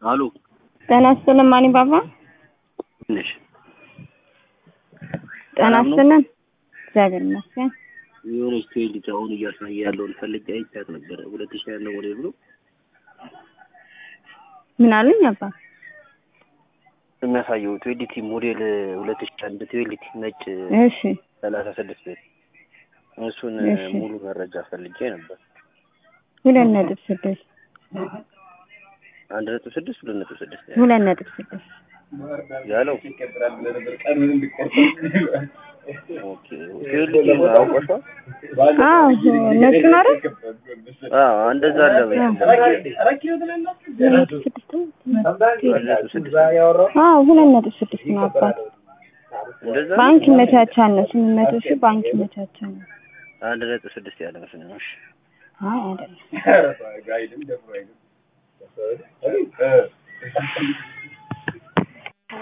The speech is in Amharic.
አሉ ጤና ይስጥልን ማኒ ባባ። ነሽ ጤና ሰላም ነው? ይስጥልን። እግዚአብሔር ይመስገን። የሆነች ትዌልት አሁን እያሳየ ያለውን ፈልጌ አይቻት ነበረ። ሁለት ሺህ ያለው ሞዴል ብሎ ምን አሉኝ አባ? የሚያሳየው ትዌልቲ ሞዴል ሁለት ሺህ አንድ ትዌልቲ ነጭ እሺ ሰላሳ ስድስት ቤት እሱን እሺ። ሙሉ መረጃ ፈልጌ ነበር። ሁለት ነጥብ ስድስት አንድ ነጥብ ስድስት ሁለት ነጥብ ስድስት ሁለት ነጥብ ስድስት ያለው ኦኬ ትዌልቲ አውቀሻል? አዎ ነጩን አይደል? አዎ እንደዛ አለ በይ። ሁለት ነጥብ ስድስት ነው። ሁለት ነጥብ ስድስት አዎ ሁለት ነጥብ ስድስት ነው አባት። እንደዛ ባንክ ይመቻቻል ነው ስምንት መቶ ሺህ ባንክ ይመቻቻል ነው። አንድ ነጥብ ስድስት ያለ መስሎኝ ነው። እሺ አይ አይደለም።